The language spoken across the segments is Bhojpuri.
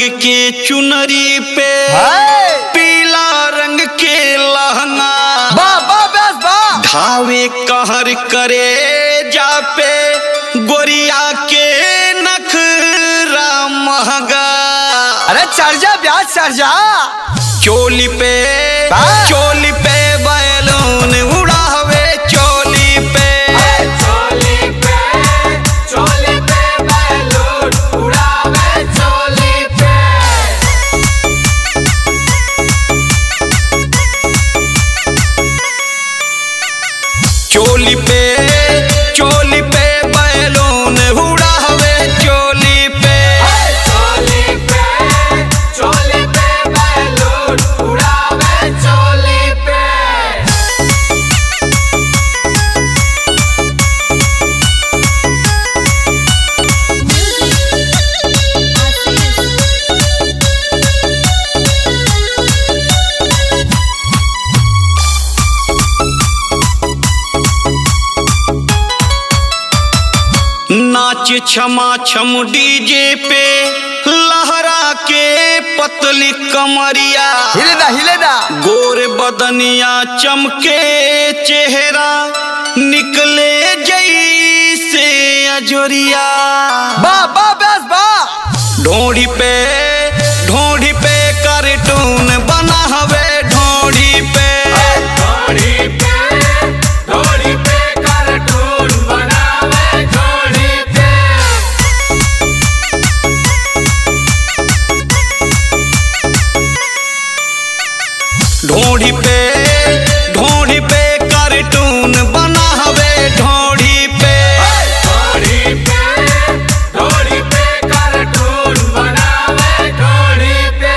के चुनरी पे हाय पीला रंग के लहंगा बा बा बस बा धावे कहर करे जा पे गोरिया के नखरा महंगा अरे चढ़ जा ब्याज चढ़ जा चोली पे हाँ। चोली पे बैलून उड़ावे चोली पे चोली पे चोली पे बैलून उड़ावे चोली पे चोली पे चोली पे बैलून उड़ावे चोली पे चोली पे चोली पे बैलून उड़ावे चोली पे नाच क्षमा छम डीजे पे लहरा के पतली कमरिया हिले दा हिले दा गोर बदनिया चमके चेहरा निकले जैसे अजोरिया बा बा बस बा ढोड़ी पे ढोड़ी पे कार्टून बना हवे ढोड़ी पे ढोड़ी पे ढोड़ी पे कार्टून बनावे ढोड़ी पे ढोड़ी पे ढोड़ी पे कार्टून बना हवे ढोड़ी पे ढोड़ी पे ढोड़ी पे कार्टून बनावे ढोड़ी पे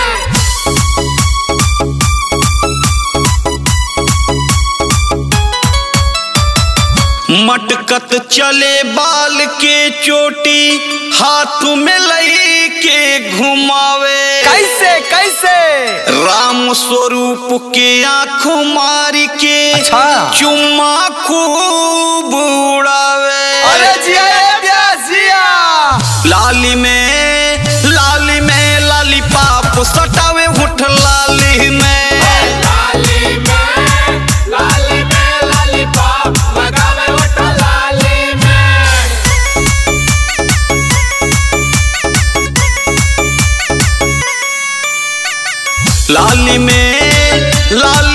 मटकत चले बाल के चोटी हाथ में लई के घुमावे कैसे कैसे राम स्वरूप के आंख मारी के अच्छा। चुम्मा खूब उड़ावे अरे जिया रे ब्यास जिया लाली में लाली में लाली पाप सटावे उठ लाली में लाली में लाली में लाली पाप लगावे उठ लाली में लाली में लाल